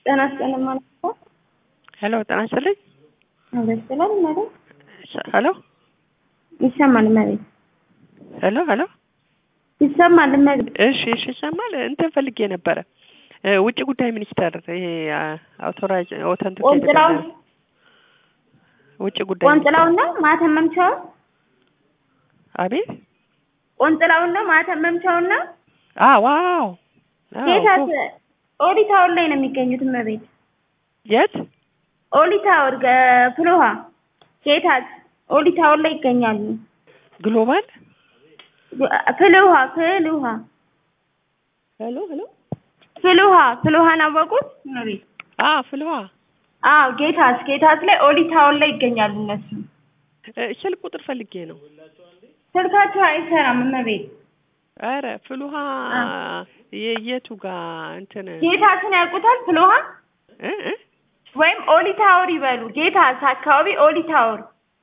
ጤና ይስጥልኝ ማለት ነው። ሄሎ ጤና ይስጥልኝ። ደስ ይላል ማለት ሄሎ ይሰማል ማለት ሄሎ ሄሎ ይሰማል ማለት እሺ እሺ ይሰማል። እንትን ፈልጌ ነበረ እ ውጭ ጉዳይ ሚኒስቴር ይሄ አውቶራይዝ ኦተንቲኬት ቆንጽላው ውጭ ጉዳይ ቆንጽላውና ማተም መምቻው አቤት ቆንጽላውና ማተም መምቻውና አ ዋው አዎ፣ ጌታት እኮ። ኦዲታውን ላይ ነው የሚገኙት እመቤት የት ኦሊታወር ፍሎሃ ጌታት ኦሊታወር ላይ ይገኛሉ። ግሎባል ፍልውሃ ፍልውሃ ሄሎ ሄሎ ፍልውሃ ፍልውሃን አወቁት እመቤት? አ ፍልዋ አዎ ጌታስ ጌታስ ላይ ኦሊታወር ላይ ይገኛሉ እነሱ። እ ስልክ ቁጥር ፈልጌ ነው። ስልካቸው አይሰራም እመቤት። ኧረ ፍልውሃ የየቱ ጋር እንትን ጌታስን ያውቁታል ፍልውሃ እ እ ወይም ኦሊታወር ይበሉ። ጌታስ አካባቢ ኦሊታወር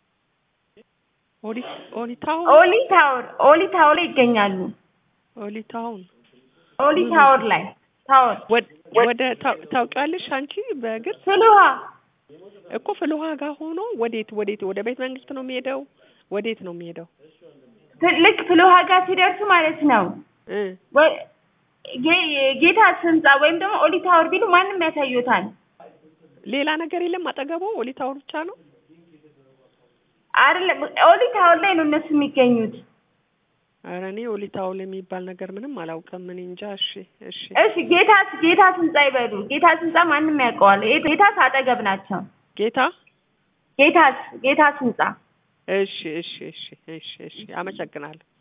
ኦሊ ኦሊታውን ኦሊታወር ኦሊታወር ላይ ይገኛሉ። ኦሊታውን ኦሊታወር ላይ ታወር ወደ ወደ ታው- ታውቂዋለሽ አንቺ በእግር ፍልውሃ እኮ ፍልውሃ ጋር ሆኖ ወዴት ወዴት ወደ ቤተ መንግስት ነው የሚሄደው? ወዴት ነው የሚሄደው? ፍ- ልክ ፍልውሃ ጋር ሲደርሱ ማለት ነው እ ወይ- ጌ- ጌታስ ህንጻ ወይም ደግሞ ኦሊታወር ቢሉ ማንም ያሳዩታል። ሌላ ነገር የለም አጠገቡ ኦሊታውን ብቻ ነው። አይደለም ኦሊታወር ላይ ነው እነሱ የሚገኙት። ኧረ እኔ ኦሊታውን የሚባል ነገር ምንም አላውቅም። እኔ እንጃ። እሺ እሺ እሺ ጌታስ ጌታስ ህንጻ ይበሉ። ጌታስ ህንጻ ማንም ያውቀዋል። ጌ- ጌታስ አጠገብ ናቸው። ጌታ ጌታስ ጌታስ ህንጻ እሺ እሺ እሺ እሺ እሺ አመሰግናለሁ።